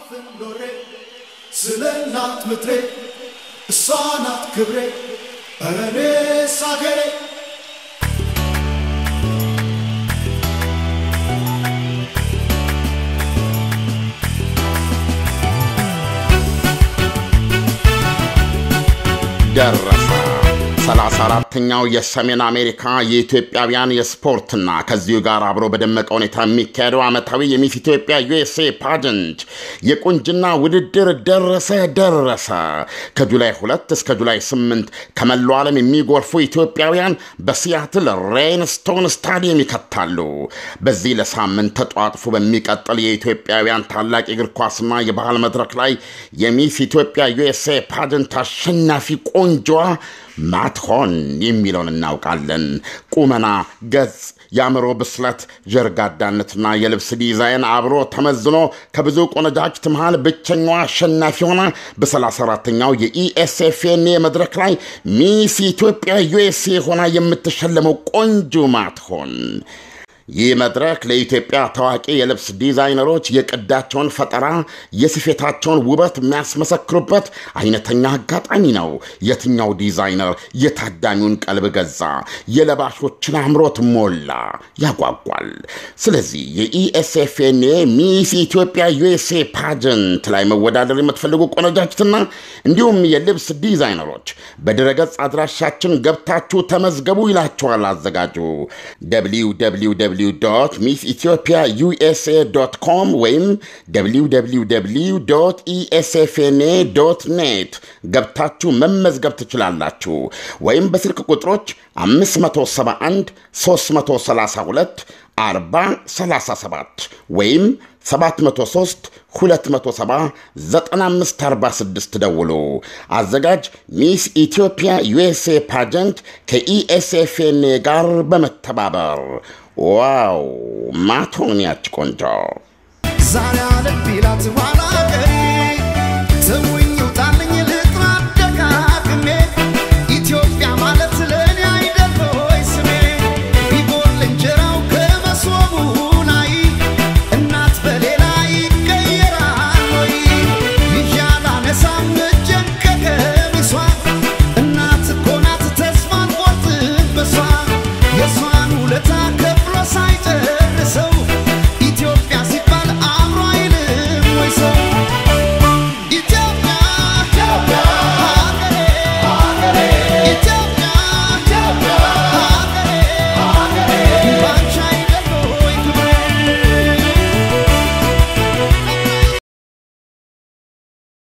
ኖሬ ስለ እናት ምድሬ እሷ ናት ክብሬ ኧረ እኔስ አገሬ ደረሰ። ሰላሳ አራተኛው የሰሜን አሜሪካ የኢትዮጵያውያን የስፖርትና ከዚሁ ጋር አብሮ በደመቀ ሁኔታ የሚካሄደው ዓመታዊ የሚስ ኢትዮጵያ ዩኤስኤ ፓጀንት የቁንጅና ውድድር ደረሰ ደረሰ። ከጁላይ ሁለት እስከ ጁላይ ስምንት ከመላው ዓለም የሚጎርፉ ኢትዮጵያውያን በሲያትል ሬይንስቶን ስታዲየም ይከታሉ። በዚህ ለሳምንት ተጧጥፎ በሚቀጥል የኢትዮጵያውያን ታላቅ የእግር ኳስና የባህል መድረክ ላይ የሚስ ኢትዮጵያ ዩኤስኤ ፓጀንት አሸናፊ ቆንጆዋ ማትሆን የሚለውን እናውቃለን። ቁመና፣ ገጽ፣ የአእምሮ ብስለት፣ ጀርጋዳነትና የልብስ ዲዛይን አብሮ ተመዝኖ ከብዙ ቆነጃጅት መሃል ብቸኛዋ አሸናፊ ሆና በ34ተኛው የኢኤስኤፍኤንኤ መድረክ ላይ ሚስ ኢትዮጵያ ዩኤስኤ ሆና የምትሸለመው ቆንጆ ማትሆን ይህ መድረክ ለኢትዮጵያ ታዋቂ የልብስ ዲዛይነሮች የቅዳቸውን ፈጠራ፣ የስፌታቸውን ውበት የሚያስመሰክሩበት አይነተኛ አጋጣሚ ነው። የትኛው ዲዛይነር የታዳሚውን ቀልብ ገዛ፣ የለባሾችን አምሮት ሞላ፣ ያጓጓል። ስለዚህ የኢኤስኤፍኤንኤ ሚስ ኢትዮጵያ ዩኤስኤ ፓጀንት ላይ መወዳደር የምትፈልጉ ቆነጃጅትና እንዲሁም የልብስ ዲዛይነሮች በድረገጽ አድራሻችን ገብታችሁ ተመዝገቡ ይላቸዋል አዘጋጁ www ሚስ ኢትዮጵያ ዩኤስኤ ዶት ኮም ወይም www ኢኤስኤፍኤንኤ ዶት ኔት ገብታችሁ መመዝገብ ትችላላችሁ። ወይም በስልክ ቁጥሮች 571 332 4037 ወይም 703 270 9546 ደውሉ። አዘጋጅ ሚስ ኢትዮጵያ ዩኤስኤ ፓጀንት ከኢኤስኤፍኤንኤ ጋር በመተባበር ዋው ማቶን ያች ቆንጆ